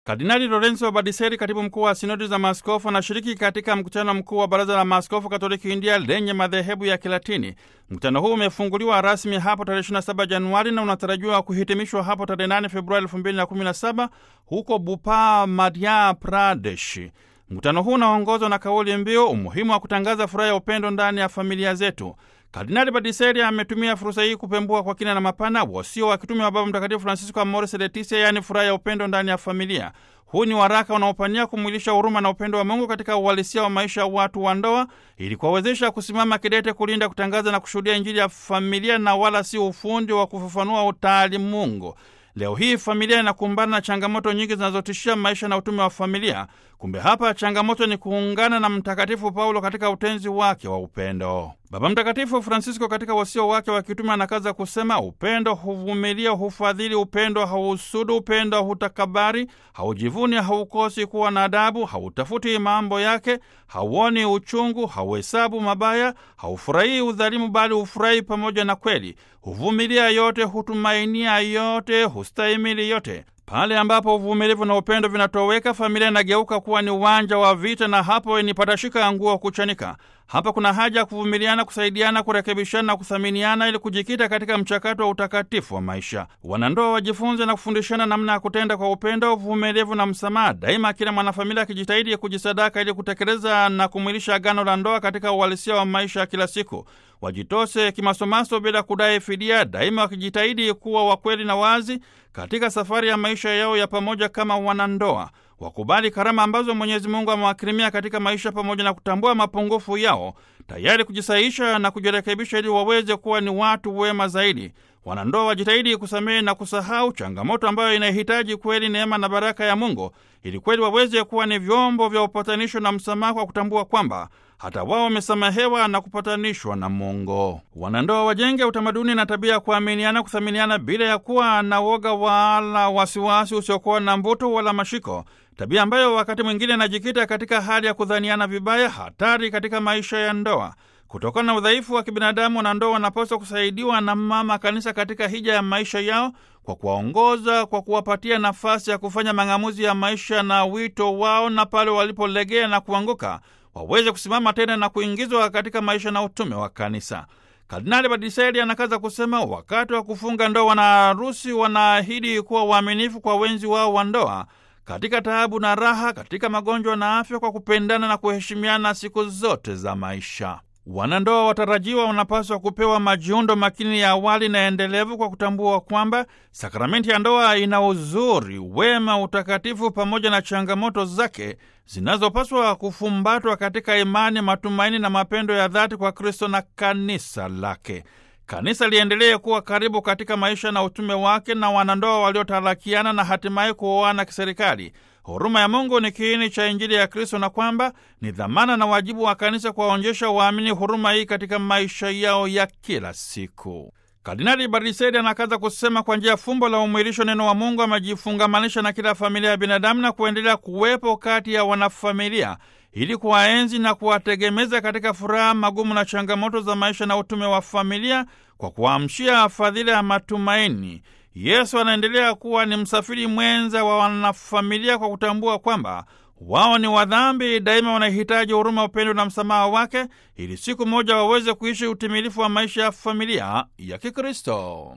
Kardinali Lorenzo Badiseri, katibu mkuu wa sinodi za maaskofu, anashiriki katika mkutano mkuu wa baraza la maaskofu katoliki India lenye madhehebu ya Kilatini. Mkutano huu umefunguliwa rasmi hapo tarehe 27 Januari na unatarajiwa kuhitimishwa hapo tarehe 8 Februari 2017 huko Bhopal, Madhya Pradesh. Mkutano huu unaongozwa na kauli mbiu umuhimu wa kutangaza furaha ya upendo ndani ya familia zetu. Kardinali Badiseri ametumia fursa hii kupembua kwa kina na mapana wasio wa kitume wa Baba Mtakatifu Francisco Amoris Laetitia, yaani furaha ya upendo ndani ya familia. Huu ni waraka unaopania kumwilisha huruma na upendo wa Mungu katika uhalisia wa maisha ya watu wa ndoa, ili kuwawezesha kusimama kidete kulinda, kutangaza na kushuhudia Injili ya familia na wala si ufundi wa kufafanua utaalimungu. Leo hii familia inakumbana na changamoto nyingi zinazotishia maisha na utume wa familia. Kumbe hapa changamoto ni kuungana na Mtakatifu Paulo katika utenzi wake wa upendo. Baba Mtakatifu Francisco katika wasio wake wa kitume anakaza kusema, upendo huvumilia, hufadhili, upendo hauhusudu, upendo hutakabari, haujivuni, haukosi kuwa na adabu, hautafuti mambo yake, hauoni uchungu, hauhesabu mabaya, haufurahii udhalimu, bali hufurahi pamoja na kweli, huvumilia yote, hutumainia yote, hustahimili yote. Pale ambapo uvumilivu na upendo vinatoweka, familia inageuka kuwa ni uwanja wa vita, na hapo ni patashika nguo kuchanika. Hapa kuna haja ya kuvumiliana, kusaidiana, kurekebishana na kuthaminiana ili kujikita katika mchakato wa utakatifu wa maisha. Wanandoa wajifunze na kufundishana namna ya kutenda kwa upendo, uvumilivu na msamaha, daima kila mwanafamilia akijitahidi kujisadaka ili kutekeleza na kumwilisha agano la ndoa katika uhalisia wa maisha ya kila siku. Wajitose kimasomaso bila kudai fidia, daima wakijitahidi kuwa wakweli na wazi katika safari ya maisha yao ya pamoja kama wanandoa. Wakubali karama ambazo Mwenyezi Mungu amewakirimia katika maisha pamoja na kutambua mapungufu yao, tayari kujisaisha na kujirekebisha ili waweze kuwa ni watu wema zaidi. Wanandoa wajitahidi kusamehe na kusahau, changamoto ambayo inahitaji kweli neema na baraka ya Mungu ili kweli waweze kuwa ni vyombo vya upatanisho na msamaha, kwa kutambua kwamba hata wao wamesamehewa na kupatanishwa na Mungu. Wanandoa wajenge utamaduni na tabia ya kuaminiana, kuthaminiana bila ya kuwa na woga wala wasiwasi usiokuwa na mvuto wala mashiko, tabia ambayo wakati mwingine inajikita katika hali ya kudhaniana vibaya, hatari katika maisha ya ndoa. Kutokana na udhaifu wa kibinadamu, wanandoa wanapaswa kusaidiwa na Mama Kanisa katika hija ya maisha yao kwa kuwaongoza, kwa kuwapatia nafasi ya kufanya mang'amuzi ya maisha na wito wao, na pale walipolegea na kuanguka waweze kusimama tena na kuingizwa katika maisha na utume wa Kanisa. Kardinali Badiseri anakaza kusema, wakati wa kufunga ndoa, wanaharusi wanaahidi kuwa waaminifu kwa wenzi wao wa ndoa katika taabu na raha, katika magonjwa na afya, kwa kupendana na kuheshimiana siku zote za maisha. Wanandoa watarajiwa wanapaswa kupewa majiundo makini ya awali na endelevu kwa kutambua kwamba sakramenti ya ndoa ina uzuri, wema, utakatifu pamoja na changamoto zake zinazopaswa kufumbatwa katika imani, matumaini na mapendo ya dhati kwa Kristo na kanisa lake. Kanisa liendelee kuwa karibu katika maisha na utume wake na wanandoa waliotarakiana na hatimaye kuoana kiserikali. Huruma ya Mungu ni kiini cha Injili ya Kristo na kwamba ni dhamana na wajibu wa kanisa kuwaonyesha waamini huruma hii katika maisha yao ya kila siku. Kardinali Barisedi anakaza kusema, kwa njia ya fumbo la umwilisho neno wa Mungu amejifungamanisha na kila familia ya binadamu na kuendelea kuwepo kati ya wanafamilia ili kuwaenzi na kuwategemeza katika furaha, magumu na changamoto za maisha na utume wa familia kwa kuwaamshia fadhila ya matumaini. Yesu anaendelea kuwa ni msafiri mwenza wa wanafamilia kwa kutambua kwamba wao ni wadhambi, daima wanahitaji huruma, upendo na msamaha wake ili siku moja waweze kuishi utimilifu wa maisha ya familia ya Kikristo.